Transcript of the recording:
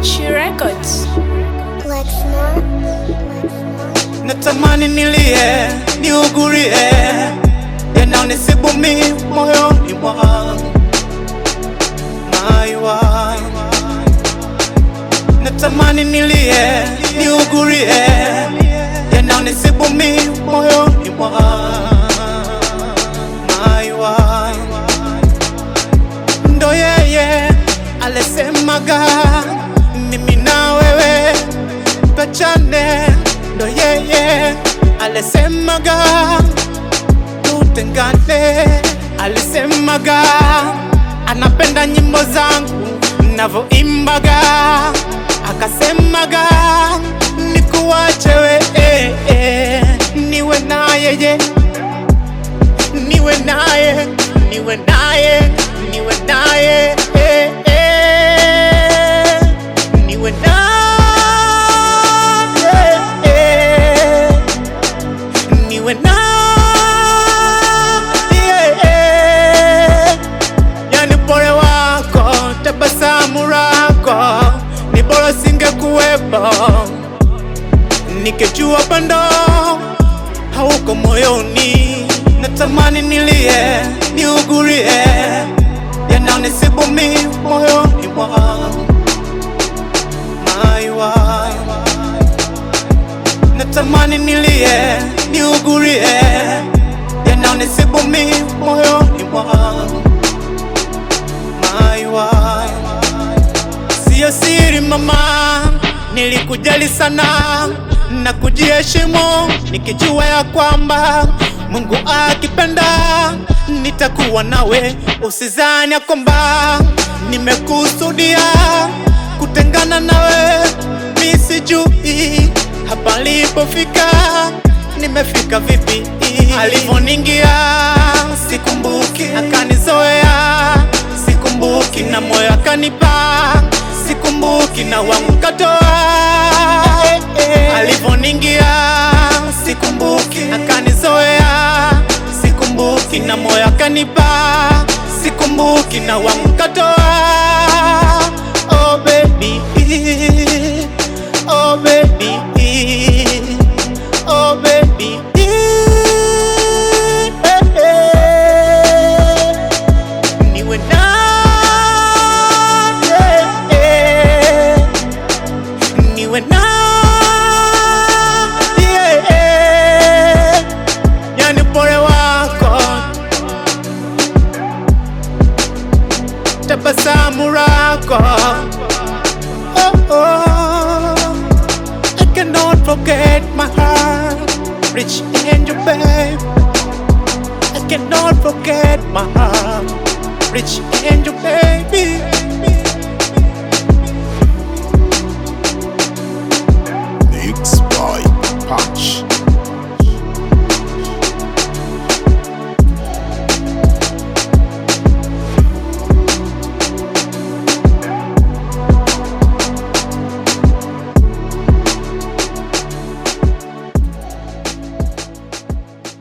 She Records. Lexmore. natamani nilie niugurie yananisibu mi moyoni mwangu maiwa natamani nilie niugurie yananisibu mi moyoni mwangu maiwa ndo yeye alisemaga mimi na wewe tuachane, ndo yeye alisemaga tutengane, alisemaga anapenda nyimbo zangu navyoimbaga, akasemaga nikuache we eh, eh, niwe na yeye niwe naye niwe naye niwe naye eh, eh, niwe naye eh, niwe naye eh. yani pole wako tabasamu lako ni bora singekuwepo nikijua pendo hauko moyoni, natamani nilie niugurie yananisibu mi moyoni mwangu maiwa, natamani nilie niugurie yananisibu mi moyoni mwangu maiwa, siyo siri mama, nilikujali sana na kujiheshimu, nikijua ya kwamba Mungu akipenda nitakuwa nawe. Usizani ya kwamba nimekusudia kutengana nawe, mi sijui hapa nilipofika nimefika vipi. Alivyoningia sikumbuki, akanizoea sikumbuki, na moyo akanipa sikumbuki, na wangu katoa alivyoningia sikumbuki, akanizoea sikumbuki, na moyo akanipa sikumbuki, na wangu katoa. Oh baby, oh baby, oh baby. Niwe naye niwe naye, yani pole wako, tabasamu lako, oh, oh. I cannot forget my heart, rich angel babe. I cannot forget my heart, rich angel baby.